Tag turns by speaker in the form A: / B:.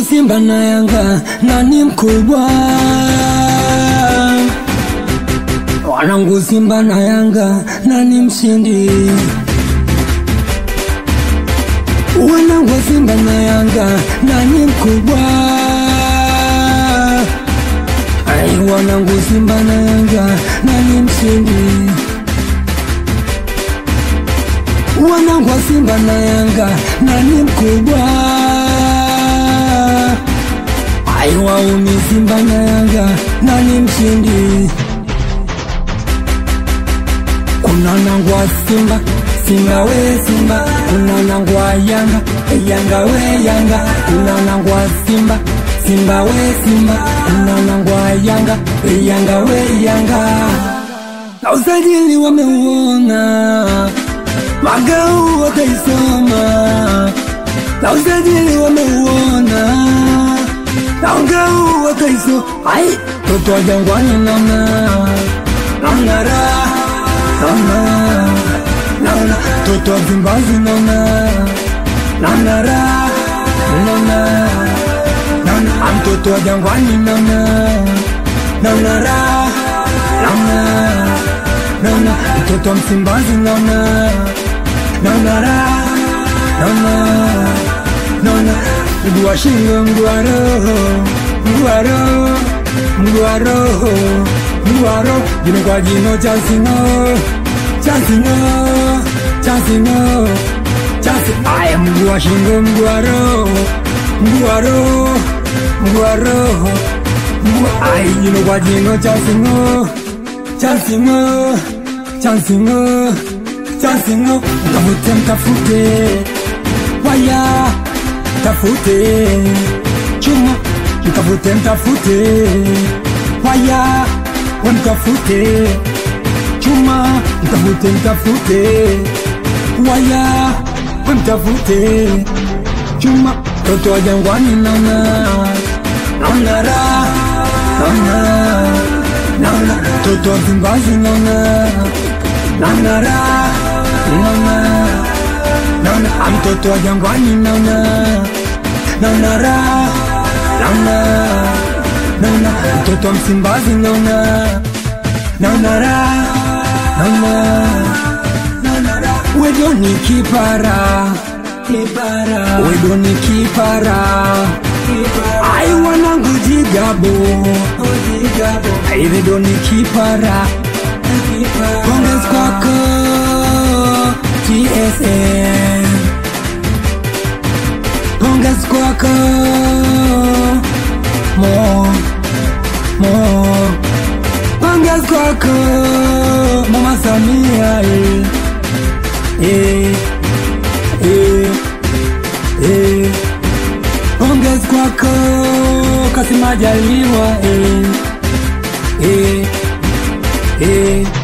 A: Simba na Yanga, nani mkubwa? Wanangu Simba na Yanga, nani mshindi? Wanangu Simba na Yanga, nani mkubwa? Ai, wanangu Simba na Yanga, nani mshindi? Wanangu wa Simba na Yanga, nani mkubwa? Ai, wauni Simba na Yanga, nani mshindi? Kuna nangwa Simba, Simba we Simba, kuna nangwa Yanga, Yanga we Yanga, kuna nangwa Simba, Simba we Simba, kuna nangwa Yanga, Yanga we Yanga. Na usajili wameuona, magau wakaisoma, na usajili wameuona, na ngau wakaisoma. Ai, toto wa Jangwani namna namna raha naona naona toto wa Msimbazi naona naona raha naona naona mtoto wa Jangwani naona naona raha naona naona mtoto wa Msimbazi naona naona raha naona naona mguu wa shingo mguu wa roho mguu wa roho mguu wa roho mguu wa roho jino kwa jino cha singo cha singo cha singo cha singo aya mguu wa shingo mguu wa roho mguu wa roho mguu wa roho mguu ai jino kwa jino cha singo cha singo cha singo cha singo mtafute mtafute waya mtafute chuma mtafute mtafute waya we mtafute chuma mtafute mtafute waya we mtafute chuma toto wa jangwani naona naona raha naona naona toto wa Msimbazi naona naona raha naona naona mtoto wa jangwani naona naona raha naona naona mtoto wa Msimbazi naona naona raha naona naona raha wedo ni kipara kipara wedo ni kipara ai wanangu jigabo jigabo ai wedo ni kipara Pongezi kwako TSN Pongezi kwako Mo Mo Pongezi kwako Mama Samia eh Eh Eh Eh Pongezi kwako Kassim Majaliwa eh Eh Eh